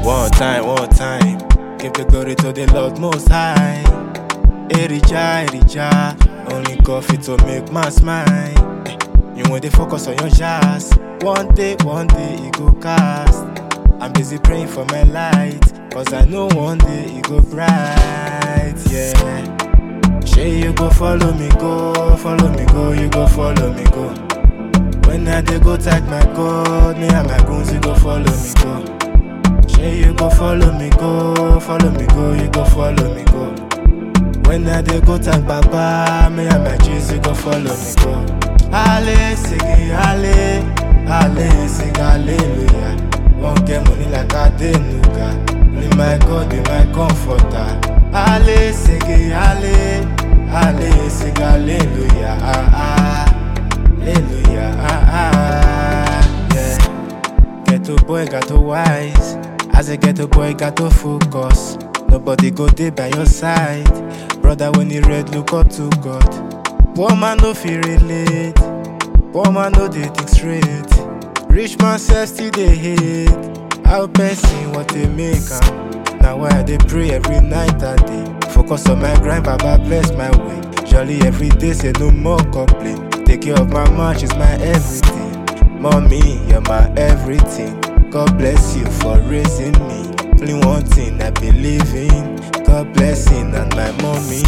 One time, one time. Give the glory to the Lord Most High. Erija, Erija. Only coffee to make man smile. Eh, You want to focus on your jazz. One day, one day, it go cast. I'm busy praying for my light. Cause I know one day it go bright. Yeah. Say you go follow me, go. Follow me, go. You go follow me, go. When I dey go tag my God, me and my goons, you go follow me, go. Say you go follow me, go. Follow me, go. You go follow me, go. When I dey go tag Baba, me and my G's, you go follow me, go. Ale, sing it, ale, ale, sing hallelujah. Won't get money like I did, nuga. Only my God be my comforter. Ale, sing it, ale, ale, sing hallelujah. Ah, ah. Hallelujah, ah, ah, yeah. Ghetto boy got to wise. As a ghetto boy got to focus. Nobody go there by your side. Brother, when you read, look up to God. Poor man no feel relate. Poor man no they think straight. Rich man self still they hate. How person what they make am. Now why they pray every night and day. Focus on my grind, Baba bless my way. Jolly every day, say no more complaint. Take care of my mom, she's my everything. Mommy, you're my everything. God bless you for raising me. Only one thing I believe in. God blessing and my mommy.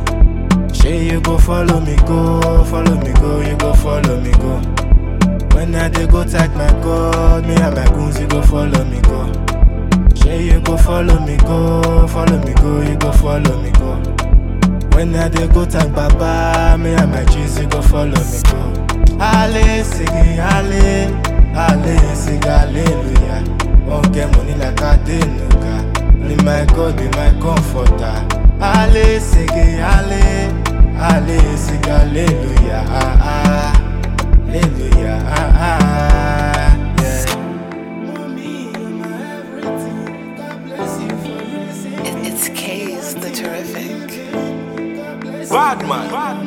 Say you go follow me, go, follow me, go, you go follow me, go. When I dey go tag my God, me and my goons, you go follow me, go. Say you go follow me, go, follow me, go, you go follow me, go. When I dey go tag Baba, me and my G's, you go follow me, go. Ale, sing it, ale, ale, sing hallelujah. Won't get money like I did, nuga. Only my God be my comforter. Ale, sing it, ale, ale, sing hallelujah. Ah, ah. Hallelujah, ah, ah, yeah. Mommy, you're my everything. God bless you for raising It- It's K's the terrific. Bad man.